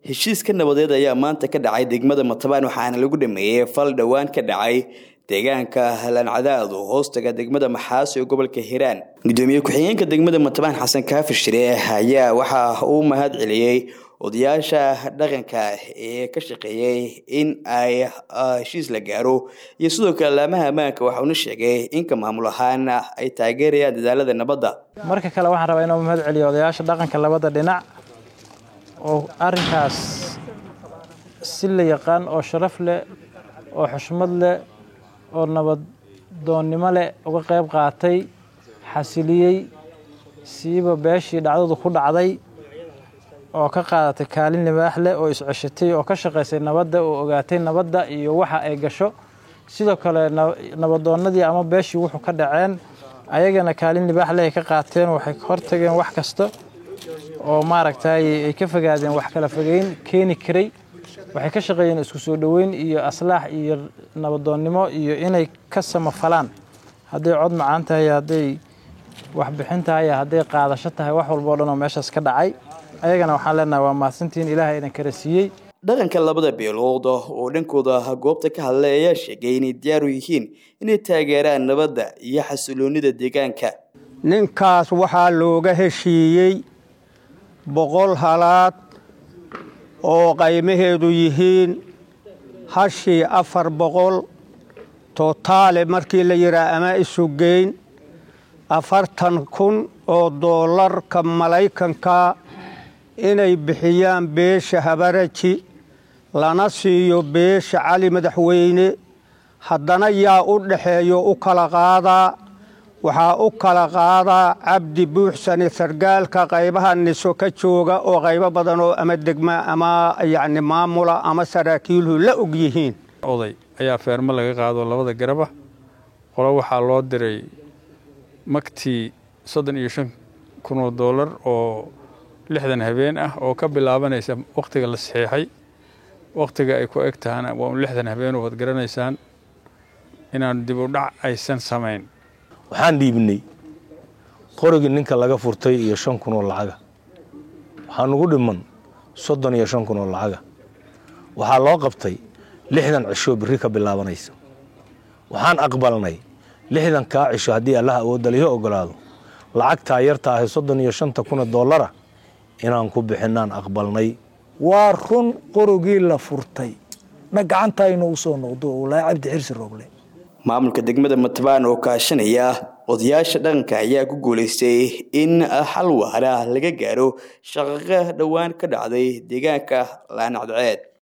heshiiska nabadeed ayaa maanta ka dhacay degmada matabaan waxaana lagu dhameeyey fal dhowaan ka dhacay deegaanka lancadaadu hoostaga degmada maxaaso ee gobolka hiiraan gudoomiye ku-xigeenka degmada matabaan xasan kaafir shire ayaa waxa uu mahad celiyey odayaasha dhaqanka ee ka shaqeeyey in ay heshiis la gaaro iyo sidoo kale laamaha ammaanka waxauna sheegay inka maamul ahaan ay taageerayaan dadaalada nabadda marka kale waxaan rabaa inuu mahad celiyo odayaasha dhaqanka labada dhinac oo arrinkaas si la yaqaan oo sharaf leh oo xushmad leh oo nabaddoonnimo leh uga qayb qaatay xasiliyey siiba beeshii dhacdadu ku dhacday oo ka qaadatay kaalin libaax leh oo isceshatay oo ka shaqaysay nabadda oo ogaatay nabadda iyo waxa ay gasho sidoo kale nabadoonnadii ama beeshii wuxuu ka dhaceen ayagana kaalin libaax leh ay ka qaateen waxay hortageen wax kasta oo maaragtay ay ka fogaadeen wax kala fogeyn keeni karay waxay ka shaqeeyeen isku soo dhoweyn iyo aslaax iyo nabadoonnimo iyo inay ka samafalaan hadday cod macaan tahay hadday waxbixin tahay hadday qaadasho tahay wax walba o dhan oo meeshaas ka dhacay ayagana waxaan leenahay waa mahadsantihiin ilaahay idin kala siiyey dhaqanka labada beelood oo dhankooda goobta ka hadlay ayaa sheegay inay diyaar u yihiin inay taageeraan nabadda iyo xasiloonida deegaanka ninkaas waxaa looga heshiiyey boqol halaad oo qaymaheedu yihiin hashii afar boqol tootaale markii la yidhaah ama isugeyn afartan kun oo doolarka malaykanka inay bixiyaan beesha habaraji lana siiyo beesha cali madaxweyne haddana yaa u dhaxeeyo u kala qaadaa waxaa u kala qaadaa cabdi buuxsane sargaalka qaybaha niso ka jooga oo qaybo badan oo ama degma ama yacni maamula ama saraakiilhu la og yihiin oday ayaa feermo laga qaado labada garaba qolo waxaa loo diray magtii soddon iyo shan kun oo doolar oo lixdan habeen ah oo ka bilaabanaysa wakhtiga la saxiixay wakhtiga ay ku eg tahana waa un lixdan habeen oo waad garanaysaan inaan dib u dhac aysan samayn waxaan dhiibnay qorigii ninka laga furtay iyo shan kun oo lacaga waxaa nugu dhiman soddon iyo shan kun oo lacaga waxaa loo qabtay lixdan cisho birri ka bilaabanaysa waxaan aqbalnay lixdan kaa cisho haddii allaha awoodda lihi ogolaado lacagtaa yarta ahay soddon iyo shanta kuna doolara inaan ku bixinaan aqbalnay waa run qorogii la furtay na gacantaynu u soo noqdo walaahi cabdi xirsi rooble maamulka degmada matabaan oo kaashanaya odayaasha dhaqanka ayaa ku guulaystay in xal waara laga gaaro shaqaqa dhowaan ka dhacday deegaanka laanacdaceed